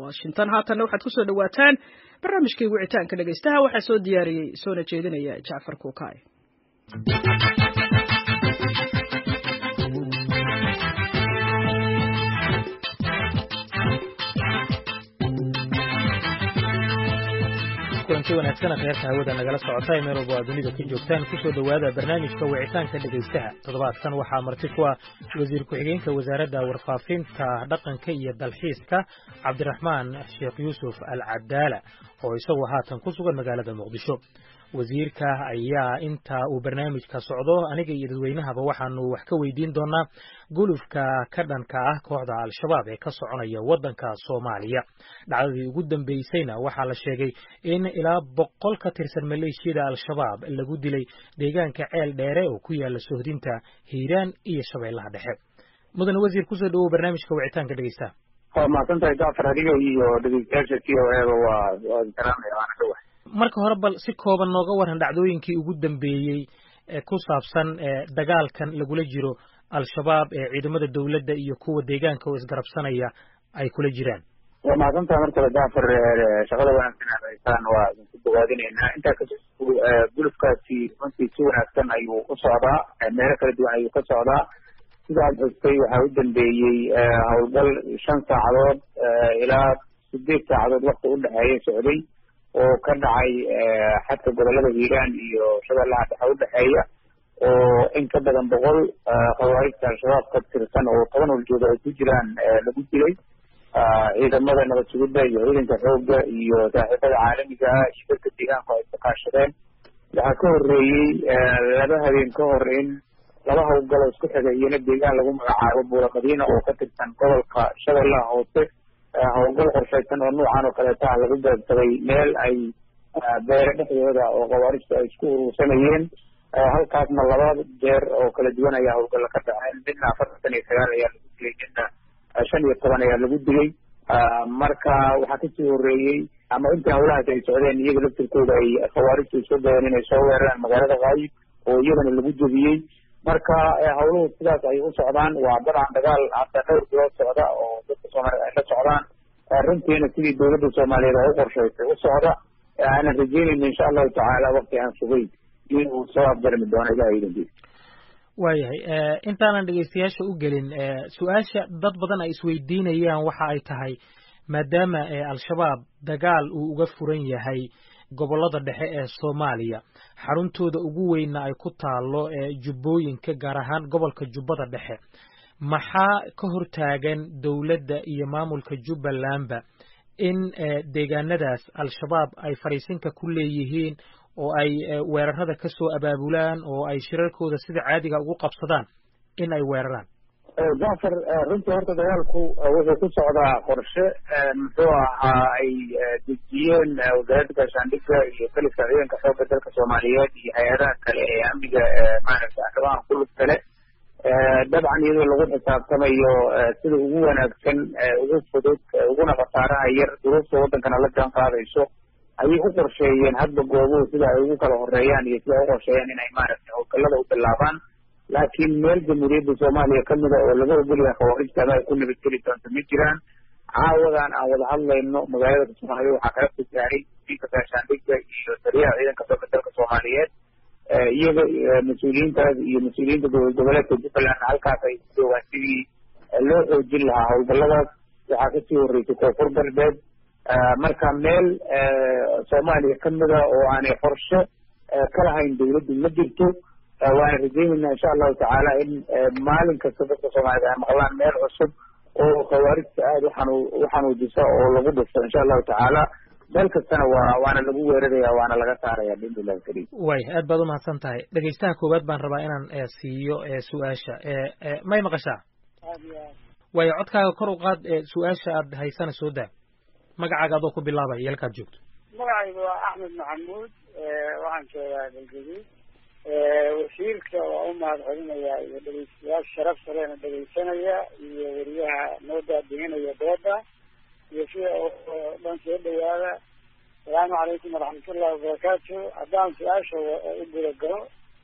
washington haatanna waxaad kusoo dhawaataan barnaamijkii wicitaanka dhegaystaha waxaa soo diyaariyey soona jeedinaya jacfar kuukaay kulanti wanaagsan kheerta hawada nagala socota ee meel walba aad dunida ka joogtaan kusoo dhowaada barnaamijka wicitaanka dhegaystaha toddobaadkan waxaa marti ku ah wasiir ku-xigeenka wasaaradda warfaafinta dhaqanka iyo dalxiiska cabdiraxmaan sheekh yuusuf al cadaala oo isagu haatan ku sugan magaalada muqdisho wasiirka ayaa inta uu barnaamijka socdo aniga iyo dadweynahaba waxaanu wax ka weydiin doonaa gulufka ka dhanka ah kooxda al-shabaab ee ka soconaya waddanka soomaaliya dhacdadii ugu dambeysayna waxaa la sheegay in ilaa boqol ka tirsan maleeshiyada al-shabaab lagu dilay deegaanka ceel dheere oo ku yaala sohdinta hiiraan iyo shabeellaha dhexe mudane wasiir kusoo dhawow barnaamijka wicitaanka dhegeystaha waa mahadsantahay jacfar adiga iyo dhegeystayaasha t o eba waa waa salaamaya waana dhawah marka hore bal si kooban nooga waran dhacdooyinkii ugu dambeeyey ee ku saabsan dagaalkan lagula jiro al-shabaab ee ciidamada dowladda iyo kuwa deegaanka oo isgarabsanaya ay kula jiraan waa mahadsantahay mar kale jacfar shaqada wanaagsan aad haysaan waa idinku bogaadinaynaa intaa ka gulufkaasi runtii si wanaagsan ayuu u socdaa meelo kala duwan ayuu ka socdaa sidaad xustay waxaa u dambeeyey howlgal shan saacadood ilaa sideed saacadood wakti u dhexeeya socday oo ka dhacay xadka gobolada hiiraan iyo shabeellaha dhexe udhexeeya oo in ka badan boqol khawaarijta al-shabaab ka tirsan oo toban holjooda ay ku jiraan lagu dilay ciidamada nabad sugidda iyo ciidanka xoogga iyo saaxiibada caalamiga ah iyo dadka deegaanku ay ka kaashadeen waxaa ka horreeyey laba habeen ka hor in laba hawlgalo isku xiga iyona deegaan lagu magacaabo buula madiina oo ka tirsan gobolka shabeellaha hoose howlgal qorshaysan oo noocan oo kaleeta ah lagu gaabsaday meel ay beere dhexdooda oo khawaarijtu ay isku urursanayeen halkaasna laba jeer oo kala duwan ayaa howlgalla ka dhaceen midna afartan iyo sagaal ayaa lagu dilay midna shan iyo toban ayaa lagu dilay marka waxaa kasii horeeyey ama intii hawlahaas ay socdeen iyaga laftirkooda ay khawaarijtu soo dayeen inay soo weeraraan magaalada kaayib oo iyagana lagu jebiyey marka hawluhu sidaas ay u socdaan waa dabcan dagaal hadda dhowr bilood socda oo dadka soomaaliyed ay la socdaan runtiina sidii dowladda soomaaliyeed oo u qorshaysay u socda aanan rajeynayna insha allahu tacaala wakti aan sugayn inuu soo afjarmi doono ilaha idankiisa waayahay intaanan dhegeystayaasha u gelin su-aasha dad badan ay isweydiinayaan waxa ay tahay maadaama al-shabaab dagaal uu uga furan yahay gobollada dhexe ee soomaaliya xaruntooda ugu weynna ay ku taalo jubbooyinka gaar ahaan gobolka jubbada dhexe maxaa ka hortaagan dowladda iyo maamulka jubbalandba in deegaanadaas al-shabaab ay fadhiisinka ku leeyihiin oo ay weerarada ka soo abaabulaan oo ay shirarkooda sida caadiga ugu qabsadaan in ay weeraraan jacfar runtii horta dagaalku wuxuu ku socdaa qorshe muxuu ahaa ay dejiyeen wasaaradda gaashaandhigga iyo kaliska ciidanka xoogga dalka soomaaliyeed iyo hay-adaha kale ee amniga maaragta arrimaha kulub kale dabcan iyadoo lagu xisaabtamayo sida ugu wanaagsan ugu fudud uguna khasaaraha yar duruufta waddankana la jaan qaadayso ayay u qorsheeyeen hadba goobuhu sida ay ugu kala horeeyaan iyo sida ay u qorsheeyaan inay maaragtay howlgallada u bilaabaan laakiin meel jamhuuriyadda soomaaliya ka mida oo laga ogolyahay khawaarijta ama ay ku nabadgeli doonto ma jiraan caawadan aan wada hadlayno magaalada kismaayo waxaa kala fusaaray wasiirka gaashaandhigga iyo taliyaha ciidanka xooga dalka soomaaliyeed iyaga mas-uuliyiintaas iyo mas-uuliyiinta gobol goboleedka jubbaland halkaas ay ku joogaan sidii loo xoojin lahaa howlgalladaas waxaa kasii horreysay koonfur galbeed marka meel soomaaliya ka mida oo aanay qorshe ka lahayn dowladdu ma jirto waana rajeynaynaa insha allahu tacaala in maalin kasta dadka soomaaliyed ay maqlaan meel cusub oo khawaarijta aada uxanu uxanuujisa oo lagu dhisto insha allahu tacaala meel kastana waa waana lagu weeraraya waana laga saaraya biidnillahi kariim way aad baad umahadsan tahay dhegeystaha koowaad baan rabaa inaan siiyo su-aasha may maqashaa waayo codkaaga kor u qaad su-aasha aad haysana soo daa magacaaga adoo ku bilaabaya iyo halkaad joogto magacaygu waa axmed maxamuud waxaan joogaa galgaduud wasiirka waa u mahad celinayaa iyo dhegeystayaal sharaf saleena dhegeysanaya iyo weriyaha noo daadihinaya dooda iyo sida dhan soo dhawaada asalaamu calaykum waraxmatullahi wabarakaatu haddaan su-aasha u guda galo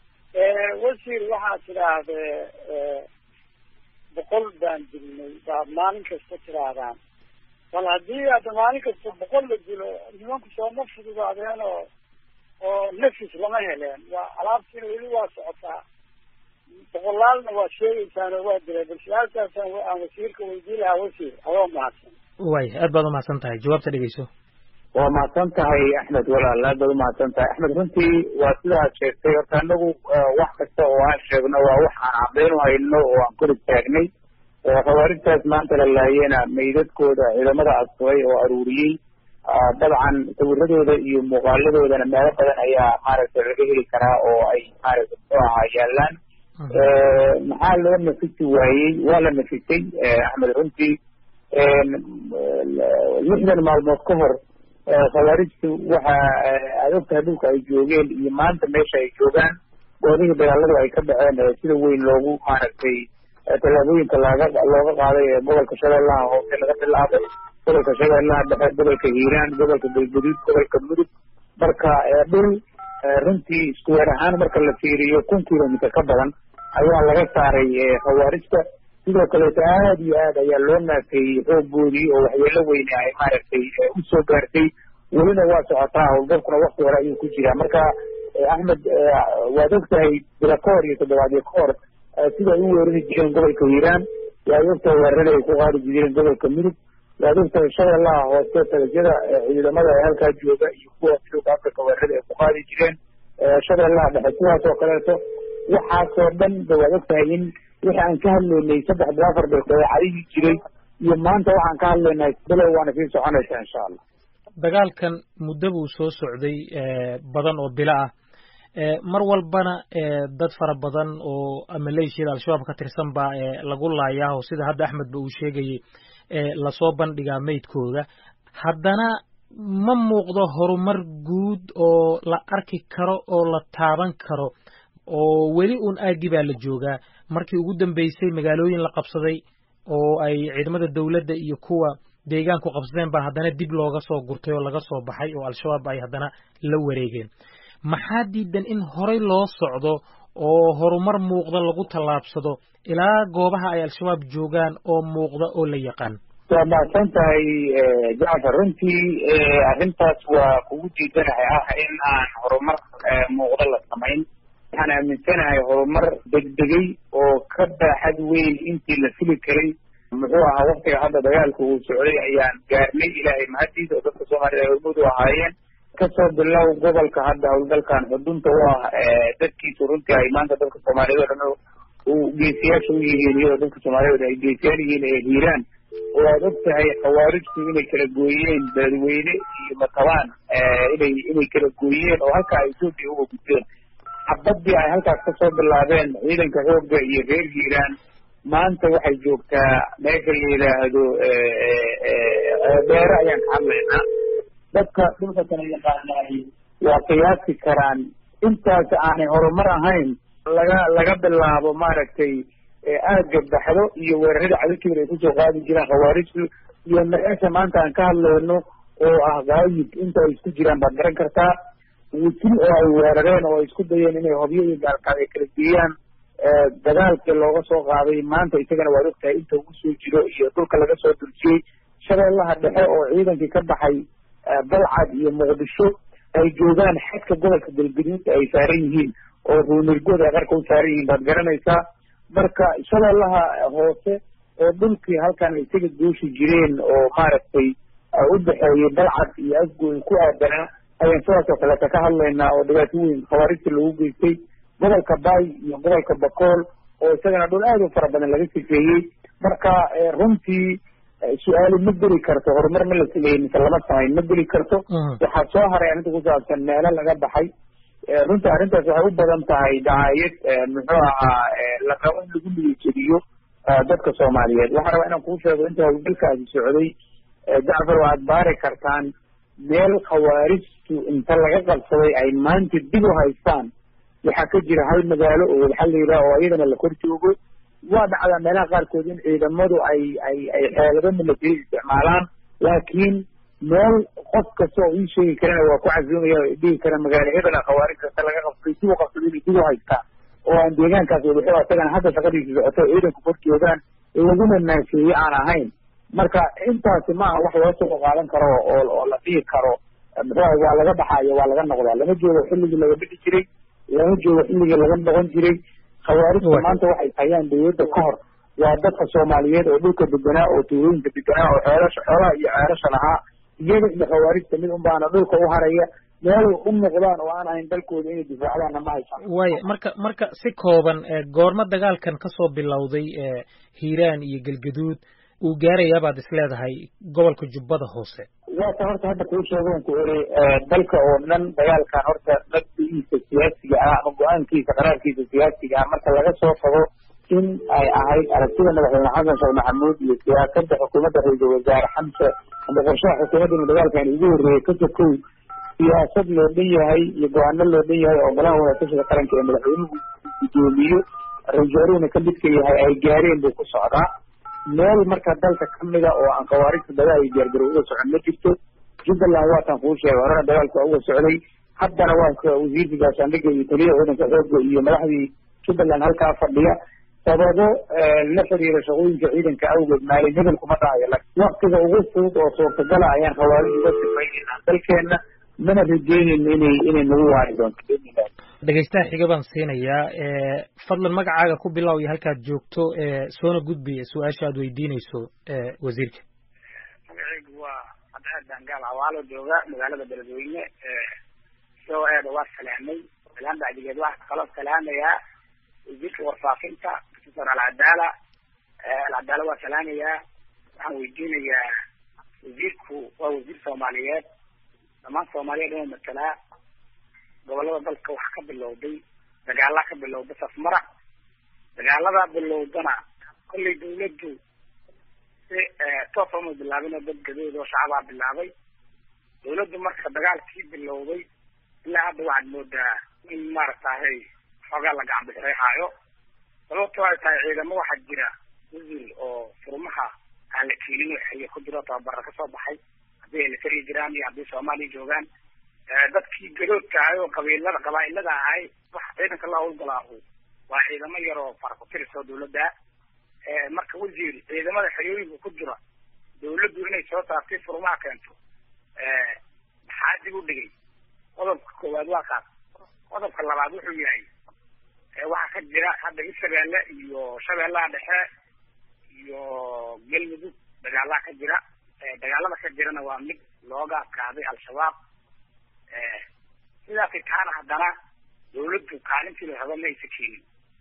wasiir waxaad tidhaahdee boqol baan dilnay baad maalin kasta tidhaahdaan bal haddii hadda maalin kasta boqol la dilo nimanku sooma fududaadeen oo oo nafis lama heleen waa alaabtiina weli waa socotaa boqolaalna waa sheegeysaan oo waa dilay bal su-aalkaasaan aan wasiirka weydii lahaa wasiir adoo mahadsan waay aad baad umahadsan tahay jawaabta dhegeyso waa mahadsan tahay axmed walaal aad baad umahadsan tahay axmed runtii waa sidaad sheegtay horta anagu wax kasta oo aan sheegno waa wax aan cadeynu hayno oo aan kor istaagnay khawaarijtaas maanta la laayena meydadkooda ciidamada asfay oo aruuriyey dabcan sawiradooda iyo muuqaaladoodana meelo badan ayaa maaragtay laga heli karaa oo ay maaragtay muxuu ahaa yaalaan maxaa loo nafisi waayey waa la nafisay axmed runtii lixdan maalmood ka hor khawaarijtu waxa aad ogtahay dhulka ay joogeen iyo maanta meesha ay joogaan goodihii dagaaladu ay ka dhaceen sida weyn loogu maaragtay tallaabooyinka looga looga qaaday ee gobolka shabeellaha hoose laga bilaabay gobolka shabeellaha dhexe gobolka hiiraan gobolka galguduud gobolka mudug marka dhul runtii iskuweer ahaan marka la fiiriyo kun kilomitr ka badan ayaa laga saaray khawaarijta sidoo kaleeto aad iyo aad ayaa loo naafeeyey xooggoodii oo waxyeelo weyne ay maaragtay usoo gaartay welina waa socotaa howlgalkuna wakti hore ayuu ku jiraa marka axmed waad ogtahay bila ka hor iyo toddobaadyo ka hor sida ay u weerari jireen gobolka hiiraan waad ogtahay weerarada ay ku qaadi jireen gobolka mudug waad ogtahay shabeellaha hoose talajyada ciidamada ee halkaa jooga iyo kuwa midooda africa weerarada ay ku qaadi jireen shabeellaha dhexe sidaas oo kaleeto waxaasoo dhan ba waad ogtahay in wixii aan ka hadlaynay saddex bil afar bil dabeecadihii jiray iyo maanta waxaan ka hadlaynay bilow waana sii soconaysaa insha allah dagaalkan muddo buu soo socday badan oo bilo ah mar walbana dad fara badan oo maleeshiyada al-shabaab ka tirsan baa lagu laayaa oo sida hadda axmed ba uu sheegayey lasoo bandhigaa meydkooda haddana ma muuqdo horumar guud oo la arki karo oo la taaban karo oo weli uun aaggi baa la joogaa markii ugu dambeysay magaalooyin la qabsaday oo ay ciidamada dowladda iyo kuwa deegaanku qabsadeen baa haddana dib looga soo gurtay oo laga soo baxay oo al-shabaab ay haddana la wareegeen maxaa diidan in horey loo socdo oo horumar muuqda lagu tallaabsado ilaa goobaha ay al-shabaab joogaan oo muuqda oo la yaqaan waa mahadsan tahay jacfar runtii arrintaas waa kugu diidanahay ah in aan horumar muuqda la samayn waxaan aaminsanahay horumar degdegay oo ka baaxad weyn intii la fili karay muxuu ahaa waktiga hadda dagaalka uu socday ayaan gaarnay ilaahay mahadiisa oo dadka soomaalida ay hormuud u ahaayeen kasoo bilow gobolka hadda howlgalkan xudunta u ah dadkiisu runtii ay maanta dadka soomaaliyeed oo dhan uu geesiyaasha u yihiin iyadoo dadka soomaaliyeed ay geesiyaal yihiin ee hiiraan oo aad og tahay khawaarijtu inay kala gooyeen beledweyne iyo matabaan inay inay kala gooyeen oo halkaa ay etoobiya uga gudbeen xabadii ay halkaas kasoo bilaabeen ciidanka xoogga iyo reer hiiraan maanta waxay joogtaa meesha la yidhaahdo beere ayaan ka hadlaynaa dadka dhulka kala yaqaanaay waa qiyaasi karaan intaas aanay horumar ahayn laga laga bilaabo maaragtay aagga baxdo iyo weerarada cadalkiiba ay kusoo qaadi jiraan khawaarijtu iyo meesha maanta aan ka hadlayno oo ah gaayib inta ay isku jiraan baad garan kartaa wisil oo ay weerareen oo ay isku dayeen inay hobyo iyo gaalkaad ay kala geeyaan dagaalkii looga soo qaaday maanta isagana waad ogtahay inta ugu soo jiro iyo dhulka laga soo durjiyey shabeellaha dhexe oo ciidankii ka baxay balcad iyo muqdisho ay joogaan xadka gobolka galgaduud ay saaran yihiin oo ruunirgood ay qarka u saaran yihiin baad garanaysaa marka shabeellaha hoose oo dhulkii halkan isaga gooshi jireen oo maaragtay u dhexeeyey balcad iyo asgoy ku aadanaa ayaan sidaas oo kaleeta ka hadlaynaa oo dhibaato weyn khawaarijta loogu geystay gobolka bay iyo gobolka bakool oo isagana dhul aad u fara badan laga sifeeyey marka runtii su-aali ma geli karto horumar ma la sameeyey mise lama samayn ma geli karto waxaa soo haray arrinta ku saabsan meelo laga baxay runtii arrintaas waxay u badan tahay dacaayad muxuu ahaa la rabo in lagu niyajediyo dadka soomaaliyeed waxaan rabaa inaan kuu sheego inta howlgalkaasi socday jacfar waad baari kartaan meel khawaarijtu inta laga qabsaday ay maanta dib u haystaan waxaa ka jira hal magaalo oo waxaa la yidhaha oo iyadana la kor joogo waa dhacdaa meelaha qaarkood in ciidamadu ay ay ay xeelado milatari isticmaalaan laakiin meel qof kasta oo ii sheegi karana waa ku casuumaya o dhihi kara magaalo hebela khawaarij kasta laga qabsaday dib u qabsaday inay dib u haystaa oo aan deegaankaas wadaxo isagana hadda shaqadiisa socoto ciidanku kor joogaan laguna naasheeye aan ahayn marka intaasi maaha wax loo suuqa qaadan karo oo oo la dhihi karo muxuu waa laga baxaayo waa laga noqdaa lama joogo xilligii laga bixi jiray lama joogo xilligii laga noqon jiray khawaarijta maanta waxay hayaan dawladda ka hor waa dadka soomaaliyeed oo dhulka deganaa oo tuulooyinka deganaa oo xeelasha xoolaha iyo ceerasha lahaa iyaga iyo khawaarijta mid unbaana dhulka u haraya meelay u muuqdaan oo aan ahayn dalkooda inay difaacdaanna ma haysan waaya marka marka si kooban goormo dagaalkan kasoo bilowday hiiraan iyo galgaduud uu gaarayaa baad is leedahay gobolka jubbada hoose waata horta hadda kuu sheegoon ku eri dalka oo dhan dagaalkan horta nabdigiisa siyaasiga ah ama go-aankiisa qaraarkiisa siyaasiga ah marka laga soo tago in ay ahayd aragtida madaxweyne xasan sheekh maxamuud iyo siyaasada xukuumadda ra-iisul wasaare xamse ama qorshaha xukuumadda inuu dagaalkan ugu horreeyey ka sokow siyaasad loo dhan yahay iyo go-aano loo dhan yahay oo golaha wadatashiga qaranka ee madaxweynuhu guddoomiyo ra-iisul ka midka yahay ay gaareen buu ku socdaa meel marka dalka kamida oo aan khawaarijta dagaal iyo diyaargarow uga socon ma jirto jubbaland waataan kuu sheegay horena dagaalka waa uga socday haddana waa wasiirka gaashaandhigga iyo taliyaha ciidanka xoogga iyo madaxdii jubbaland halkaa fadhiya sababo la xiriira shaqooyinka ciidanka awgeed maalin hebel kuma dhahayo waktiga ugu fudud oo suurtagala ayaan khawaarij uga sifaynayna dalkeena mana rajeynayno inay inay nagu waari doonto dhegeystaha xiga baan siinayaa fadlan magacaaga ku bilow iyo halkaad joogto soona gudbiya su-aasha aad weydiinayso wasiirka magacaygu waa cabdiaad dangaal cawaalo jooga magaalada beledweyne isagoo eeda waa salaamay salaan bacdigeed waxaa kaloo salaamayaa wasiirka warfaafinta professor alcadaala alcadaala waa salaamayaa waxaan weydiinayaa wasiirku waa wasiir soomaaliyeed dhammaan soomaaliyeed inuu matalaa gobolada dalka wax ka bilowday dagaalaa ka bilowda safmara dagaaladaa bilowdana kollay dawladdu si toosa uma bilaabin oo dad gadood oo shacabaa bilaabay dawladdu marka dagaalkii bilowday ilaa hadda waxaad moodaa in maaragtahay xoogaa la gacan bixreexaayo sababto ay tahay ciidamo waxaa jira wasiir oo furmaha aan la keenin xilli ku jiro tababara kasoo baxay haddii ay la tariyi jiraan iyo haddii soomaaliya joogaan dadkii gadoodka ahay oo qabiilada qabaa-ilada ahay waxa ciidanka la hawlgalaahu waa ciidamo yar oo faraku-tiris oo dawladda marka wasiir ciidamada xerooyinka ku jira dawladdu inay soo saartay furmaha keento maxaa dib u dhigay qodobka koowaad waa kaas qodobka labaad wuxuu yahay waxaa ka jira hadda hirshabeelle iyo shabeellaha dhexe iyo galmudug dagaalaha ka jira dagaalada ka jirana waa mid looga adkaaday al-shabaab sidaasay taana haddana dawladdu kaalintii la rabo ma aysa keenin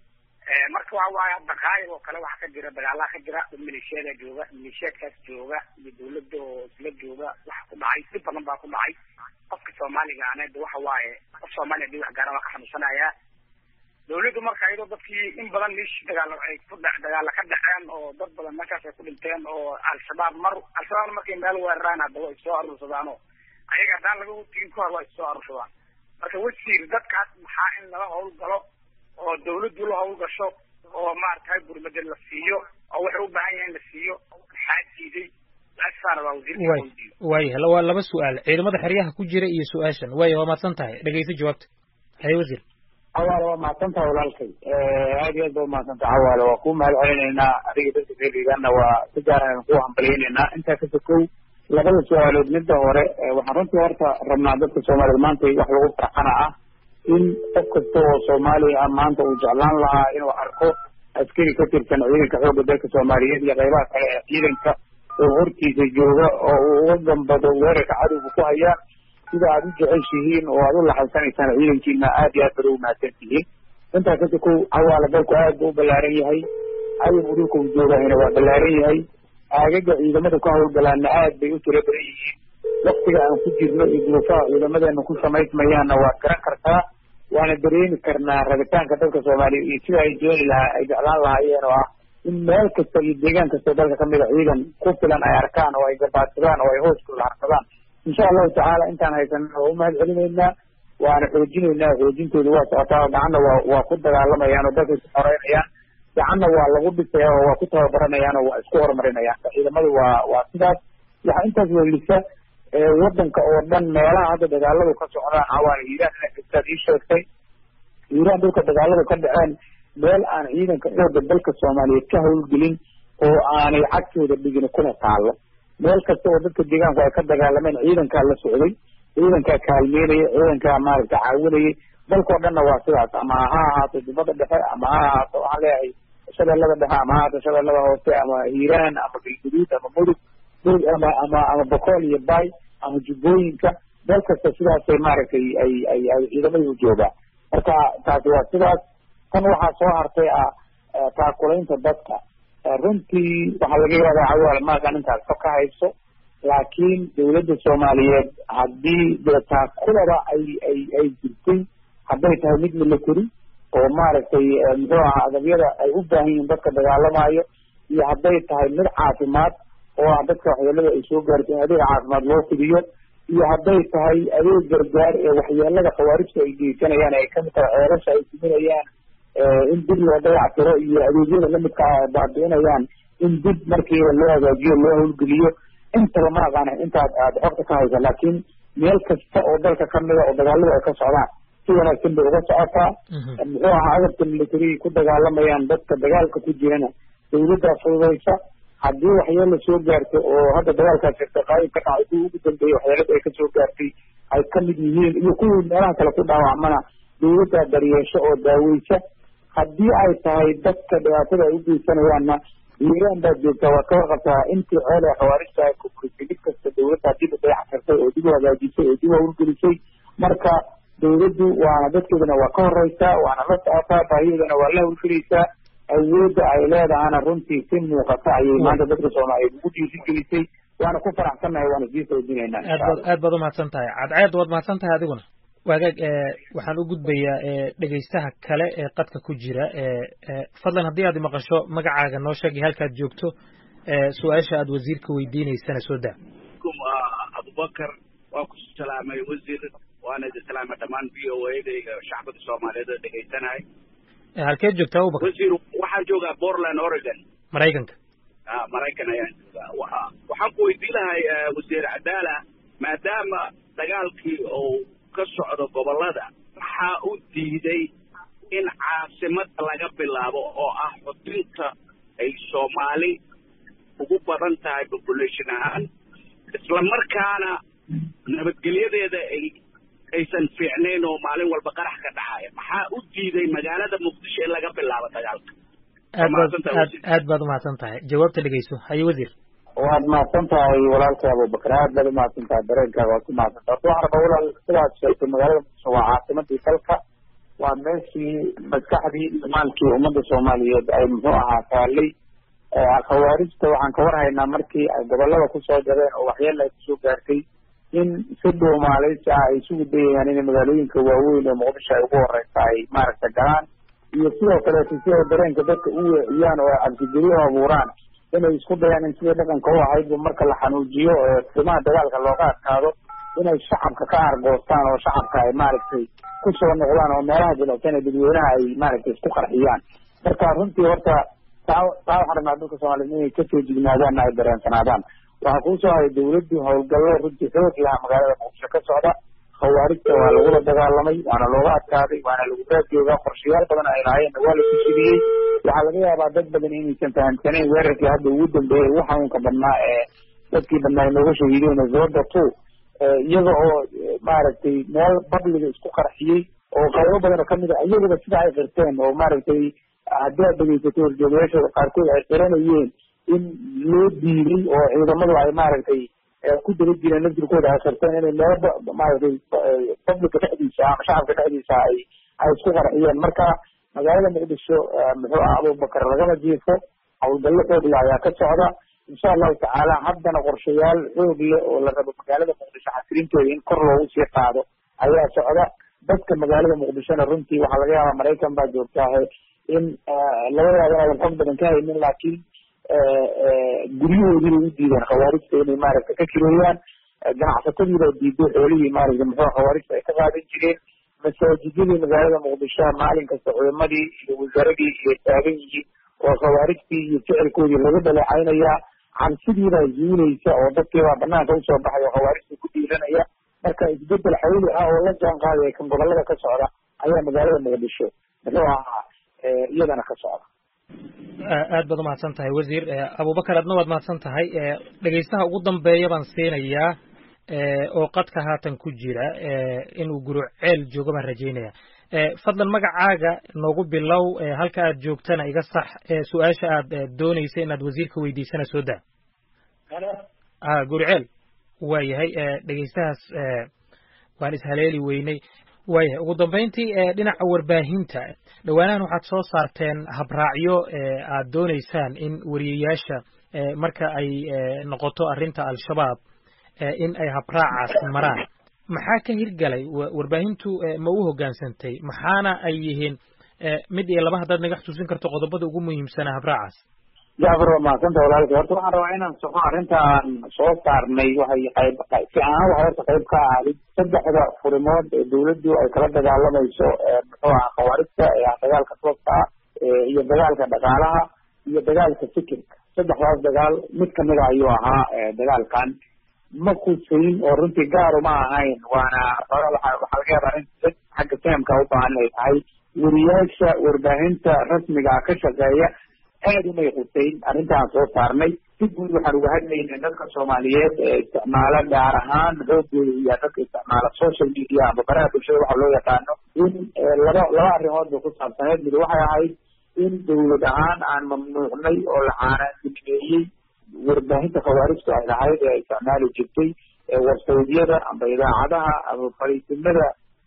marka waxa waaye hadda kaayib oo kale waxaa ka jira dagaalaha ka jira dad maleeshiyaada jooga maleeshiyaadkaas jooga iyo dawladda oo isla jooga waxa ku dhacay si badan baa ku dhacay qofka soomaaliga aneed waxa waaye qof soomaaliya hadii wax gaara waa ka xanuunsanayaa dawladdu marka iyadoo dadkii in badan meeshii dagaalo ay ku dha dagaala ka dhaceen oo dad badan meeshaas ay ku dhinteen oo al-shabaab mar al-shabaabna markay meel weeraraan hadda way soo aruursadaanoo ayaga haddaan laga tegin ka hor waa issoo aruursadaan marka wasiir dadkaas maxaa in laga hawlgalo oo dawladdu la hawlgasho oo maaragtay gurmada la siiyo oo waxay u baahan yahay in la siiyo maxaa diiday laasaana waa wasiirka waaya waa laba su-aal ciidamada xeryaha ku jira iyo su-aashan waaya waa mahadsan tahay dhegeyso jawaabta haye wasiir cawaale waa mahadsan tahay walaalkay aad iyo aad ba umahadsan tahay cawaale waa kuu mahad celinaynaa adiga dadka reerigana waa si gaaraan kuu hambalyaynaynaa intaa ka sokow labada su-aalood midda hore waxaan runtii horta rabnaa dadka soomaaliyed maanta wax lagu farxana ah in qof kasta oo soomaaliya ah maanta uu jeclaan lahaa inuu arko askari ka tirsan ciidanka xoogga dalka soomaaliyeed iyo qaybaha kale ee ciidanka oo hortiisa jooga oo uu uga gambado weerarka cadowga ku haya sida aad u jeceshihiin oo aad u laxaysanaysaan ciidankiina aad iyo aad bada u mahadsan tihiin intaas hadda kow cawaala dalku aad buu u ballaaran yahay cadowga dhulka uu joogahayna waa ballaaran yahay aagaga ciidamada ku hawlgalaana aad bay u tiro badan yihiin waktiga aan ku jirno iyo duruufaha ciidamadeena ku samaysmayaanna waad garan kartaa waana dareemi karnaa rabitaanka dalka soomaaliya iyo sida ay dooni lahaa ay jeclaan lahaayeen oo ah in meel kasta iyo deegaan kastao dalka kamid a ciidan ku filan ay arkaan oo ay gabaadsadaan oo ay hooskooda harsadaan insha allahu tacaala intaan haysanana waa u mahad celinaynaa waana xoojinaynaa xoojintooda waa socotaa gacanna waa waa ku dagaalamayaan oo dalka isku xoreynayaan gacanna waa lagu dhisaya oo waa ku tababaranayaan oo waa isku horumarinayaan ciidamadu waa waa sidaas waxaa intaas welisa wadanka oo dhan meelaha hadda dagaaladu ka socdaan cawaana hiiraan ina kastaad ii sheegtay hiiraan dhulka dagaaladu ka dhaceen meel aan ciidanka xooga dalka soomaaliyeed ka hawlgelin oo aanay cagtooda dhigin kuna taallo meel kasta oo dadka deegaanku ay ka dagaalameen ciidankaa la socday ciidankaa kaalmeynaya ciidankaa maaragta caawinayay dalkao dhanna waa sidaas ama ha ahaato jubbada dhexe ama ha ahaato waxaan leeyahay shabeellada dhexe ama ha ahaato shabeellada hoose ama hiiraan ama galguduud ama mudug ama ama ama bokool iyo bay ama jubbooyinka meel kasta sidaasay maaragtay ay ay ay ciidamada u joogaan marka taasi waa sidaas tan waxaa soo hartay ah taakulaynta dadka runtii waxaa laga yaabaa cawaal maagan intaas ka ka hayso laakiin dawladda soomaaliyeed haddii dee taakulada ay ay ay jirtay hadday tahay mid military oo maaragtay muxuu ahaa adabyada ay u baahan yihiin dadka dagaalamayo iyo hadday tahay mid caafimaad oo ah dadka waxyeelada ay soo gaarto in adeega caafimaad loo fidiyo iyo hadday tahay adeeg gargaar ee waxyeelada khawaarijta ay geysanayaan ay kamid tahay ceelasha ay siminayaan in dib loo dayactiro iyo adeegyada lamidka ah baabi'inayaan in dib markiiba loo hagaajiyo loo howlgeliyo intaba ma aqaana intaad aada xogta ka haysa laakiin meel kasta oo dalka kamida oo dagaaladu ay ka socdaan si wanaagsan bay uga socotaa muxuu ahaa agabka militariga ku dagaalamayaan dadka dagaalka ku jirana dawladdaa fududaysa haddii waxyeela soo gaarto oo hadda dagaalkaas jirta qaayib ka dhacay kuwii ugu dambeeyey waxyeelada ay kasoo gaartay ay kamid yihiin iyo kuwii meelaha kale ku dhaawacmana dawladdaa daryeesho oo daaweysa haddii ay tahay dadka dhibaatada ay u geysanayaanna hiiraan baad joogtaa waad ka warqabtaa intii ceel ee khawaarijta ay kukurisay mid kasta dawladdaa dib u dayactirtay oo dib u hagaajisay oo dib u hawlgelisay marka dawladdu waana dadkeedana waa ka horeysaa waana la socotaa baahiyadana waa la hawlgelaysaa awoodda ay leedahana runtii si muuqata ayay maanta dadka soomaaliyeed ugu dhiirigelisay waana ku faraxsannahay waana sii soojinaynaa aad baad aad baad umahadsan tahay cadceed waad mahadsan tahay adiguna waagaag waxaan u gudbayaa dhegaystaha kale ee qadka ku jira fadlan haddii aad maqasho magacaaga noo sheeg iyo halkaad joogto su-aasha aad wasiirka weydiineysana soo daa abubakar waa ku salaamay wasiir waana idin salaamay dhammaan v o a da shacbada soomaaliyeed oo dhegaysanahay halkeed joogtaa abubakar wasiir waxaan joogaa portland oregon maraykanka a maraykan ayaan joogaa waxaan ku weydiin lahay wasiir cadaala maadaama dagaalkii uu ka socdo gobollada maxaa u diiday in caasimada laga bilaabo oo ah xudinta ay soomaali ugu badan tahay population ahaan isla markaana nabadgelyadeeda ay aysan fiicnayn oo maalin walba qarax ka dhacaya maxaa u diiday magaalada muqdisho in laga bilaabo dagaalka aad baad aad aad baad umahadsan tahay jawaabta dhegeyso haye wasiir waad mahadsan tahay walaalkay abubakar aad baad umahadsan tahay dareenkaaga waad ku mahadsan tahay waxaan rabaa walaal sidaad sheegtay magaalada muqdisho waa caasimadii dalka waa meeshii maskaxdii imaankii ummadda soomaaliyeed ay muxuu ahaa taalay khawaarijta waxaan ka warhaynaa markii ay gobolada kusoo jabeen oo waxyeela ay kusoo gaartay in si dhuumaaleysi ah ay isugu dayayaan inay magaalooyinka waaweyn ee muqdisho ay ugu horeysa ay maaragta galaan iyo sidoo kaleeto si ay dareenka dadka u weeciyaan oo ay cabsigeliyo abuuraan inay isku dayaan in sidii dhaqanka u ahaydba marka la xanuujiyo timaha dagaalka looga adkaado inay shacabka ka argoostaan oo shacabka ay maaragtay kusoo noqdaan oo meelaha jilicsan ee dadweynaha ay maaragtay isku qarxiyaan marka runtii horta taa taa waxaan rabnaa dadka soomaaliyed inay kasoo jignaadaan ay dareensanaadaan waxaa kuusoo haya dawladdu howlgallo runtii xoog laha magaalada muqdisho ka socda khawaarijta waa lagula dagaalamay waana looga adkaaday waana lagu raadjoogaa qorshayaal badan ay lahaayeenna waa la kushiriyey waxaa laga yaabaa dad badan inaysan fahamsanayn weerarkii hadda ugu dambeeyey ugu xanuunka badnaa ee dadkii badnaa nooga shahiideen zooda two iyaga oo maaragtay meel babliga isku qarxiyey oo qaybo badan oo kamid a iyaguba sida ay qirteen oo maaragtay haddii aad dhegeysatay horjoogayaashooda qaarkood ay qiranayeen in loo diiday oo ciidamadu ay maaragtay ku daba jireen laftirkooda ay qirteen inay meelo maaragtay publica dhexdiisa ama shacabka dhexdiisa ay ay isku qarxiyeen marka magaalada muqdisho muxuu ah abubakar lagama jiifo howlgallo xoogla ayaa ka socda insha allahu tacaala haddana qorshayaal xoog leh oo la rabo magaalada muqdisho xasilinteeda in kor loogu sii qaado ayaa socda dadka magaalada muqdishona runtii waxaa laga yaabaa maraykan baa joogtaahe in labadaada aadan xog badan ka haynin laakiin guryahoodii bay u diideen khawaarijta inay maaragta ka kireeyaan ganacsatadii baa diiday xoolihii maaragta muxuu khawaarijta ay ka qaadan jireen masaajidadii magaalada muqdisho maalin kasta culimadii iyo wasaaradii iyo taagan yihiin oo khawaarijtii iyo ficilkoodii laga dhaleecaynayaa cabsidiibaa zuulaysa oo dadkiibaa banaanka usoo baxay oo khawaarijta ku dhiiranaya marka isbedel xawli ah oo la jaan qaadaya kan gobolada ka socda ayaa magaalada muqdisho muxuu ahaa iyadana ka socda aad baad umahadsan tahay wasiir abubakar adna waad mahadsan tahay dhegeystaha ugu dambeeya baan siinayaa oo qadka haatan ku jira inuu guruceel joogo baan rajaynaya fadlan magacaaga noogu bilow halka aad joogtana iga sax su-aasha aad doonaysa inaad wasiirka weydiisana soo daa a guruceel waayahay dhegeystahaas waan ishaleeli weynay waayahay ugu dambayntii dhinaca warbaahinta dhowaanahan waxaad soo saarteen habraacyo aad doonaysaan in wariyayaasha marka ay noqoto arrinta al-shabaab in ay habraacaas maraan maxaa ka hirgalay warbaahintu ma u hoggaansantay maxaana ay yihiin mid iyo laba haddaad naga xusuusin karto qodobada ugu muhiimsanaa habraacaas jacfar waa mahadsanta walaalkay horta waxaan rabaa inaan soxo arrintaan soo saarnay waxay qayb si ahaan waxay horta qayb ka ahayd saddexda furimood ee dawladdu ay kala dagaalamayso muxuu aha khawaarijta ee ah dagaalka tooska ah iyo dagaalka dhaqaalaha iyo dagaalka fikirka saddexdaas dagaal mid kamida ayuu ahaa dagaalkan ma kusayn oo runtii gaar uma ahayn waana waxaa laga yaabaa in xagga fahamka u baahan inay tahay weriyaasha warbaahinta rasmiga ka shaqeeya aad umay qusayn arrintaan soo saarnay si guud waxaan uga hadlaynay dadka soomaaliyeed ee isticmaala gaar ahaan xoogooda iyo dadka isticmaala social media ama baraha bulshada waxa loo yaqaano in laba laba arrimood bay ku saabsaneed mid waxay ahayd in dawlad ahaan aan mamnuucnay oo la caanaanimeeyey warbaahinta khawaarijtu ay lahayd ee isticmaali jirtay warsawdyada amba idaacadaha ama fariisimada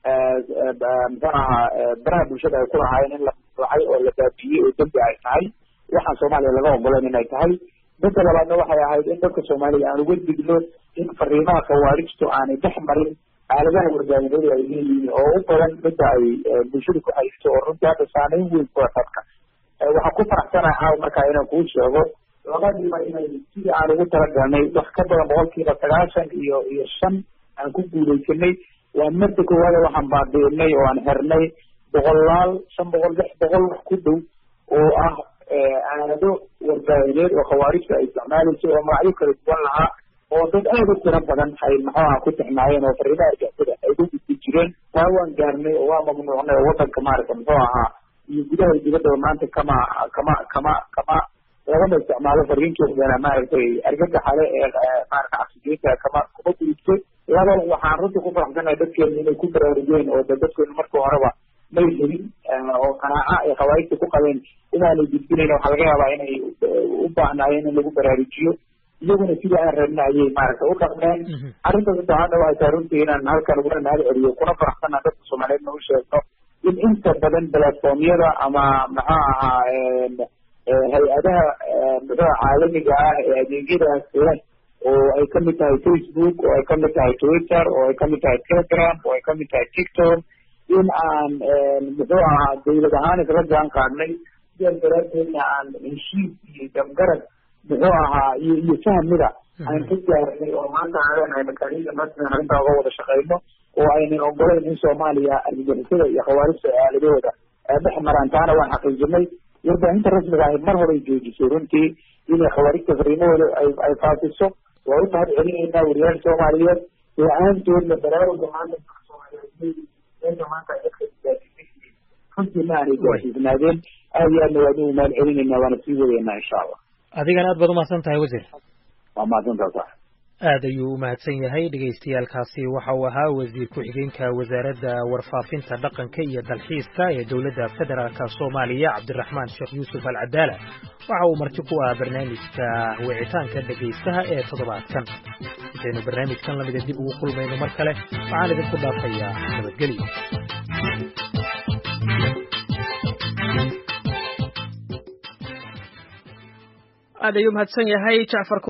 muxuu ahaa baraha bulshada ay ku lahaayeen in la mamnuucay oo la baabiyey oo dembi ay tahay waxaan soomaaliya laga ogolan inay tahay dadka labaadna waxay ahayd in dadka soomaaliya aan uga digno in fariimaha khawaarijtu aanay dhex marin aaladaha warbaahinadu ay leeyihiin oo u badan midda ay bulshada ku haysto oo runtii hadda saameyn weyn kula dadka waxaan ku faraxsanahay caaw markaa inaan kuu sheego labadiiba inay sidii aan ugu talagalnay wax ka badan boqolkiiba sagaashan iyo iyo shan aan ku guuleysanay waa marda koowaada waxaan baabiinay oo aan xirnay boqolaal shan boqol lix boqol wax ku dhow oo ah aalado warbaahineed oo khawaarijta ay isticmaalayso oo magacyo kala duwan lahaa oo dad aad u tiro badan ay maxuaha ku tixmaayeen oo fariimaha argixisada ay ku gudbi jireen taa waan gaarnay oo waa mamnuucnay oo wadanka maaragta muxuu ahaa iyo gudaha iyo dibaddaba maanta kama kama kama kama lagama isticmaalo fariinkeedana maaragtay argagaxale ee maarata cabsigeynta kama kuma gudubto laba waxaan runtii ku faraxsanahay dadkeenu inay ku baraarugeen oo dadkeenu markii horeba may helin oo qanaaca ay khawaarijta ku qabeen inaanay gudbinayn waxaa laga yaabaa inay u baahnaayeen in lagu baraarujiyo iyaguna sidii aan rabna ayay maaragta u dhaqmeen arrinta saddexaadna waxay tahay runtii inaan halkan uguna mahad celiyo kuna faraxsanaa dadka soomaaliyeedna u sheegno in inta badan platformyada ama maxuu ahaa hay-adaha muxuu caalamiga ah ee adeegyadaas leh oo ay kamid tahay facebook oo ay kamid tahay twitter oo ay kamid tahay telegram oo ay kamid tahay tiktok in aan muxuu ahaa dawlad ahaan isla jaan qaadnay sidaas daraaddeedna aan heshiis iyo dabgarad muxuu ahaa iyo iyo fahmida aan ka gaarnay oo maanta aan leenahay makaaniida rasmigan arrintaa uga wada shaqeyno oo aynan ogolayn in soomaaliya argagixisada iyo khawaarijta aaladahooda dhex maraan taana waan xaqiijinay warbaahinta rasmiga ahi mar horay joojisay runtii inay khawaarijta fariimahooda ay ay faafiso waa u mahad celinaynaa wariyaal soomaaliyeed la-aantoodna baraaruga maanta soomaaliyeed meesha maanta dadka gaarsiisay runtii ma aanay gaarsiisnaadeen aad iyo aadna waan ugu mahad celinaynaa waana sii wadaynaa insha allah adigana aad baad umahadsan tahay wasiir waa mahadsantaa sax aad ayuu u mahadsan yahay dhegaystayaalkaasi waxa uu ahaa wasiir ku-xigeenka wasaaradda warfaafinta dhaqanka iyo dalxiiska ee dowladda federaalka soomaaliya cabdiraxmaan sheekh yuusuf alcadaala waxa uu marti ku ah barnaamijka wicitaanka dhegaystaha ee toddobaadkan intaynu barnaamijkan lamida dib ugu kulmayno mar kale waxaan idinku dhaafayaa nabadgelyo aad ayuu mahadsan yahay jacfar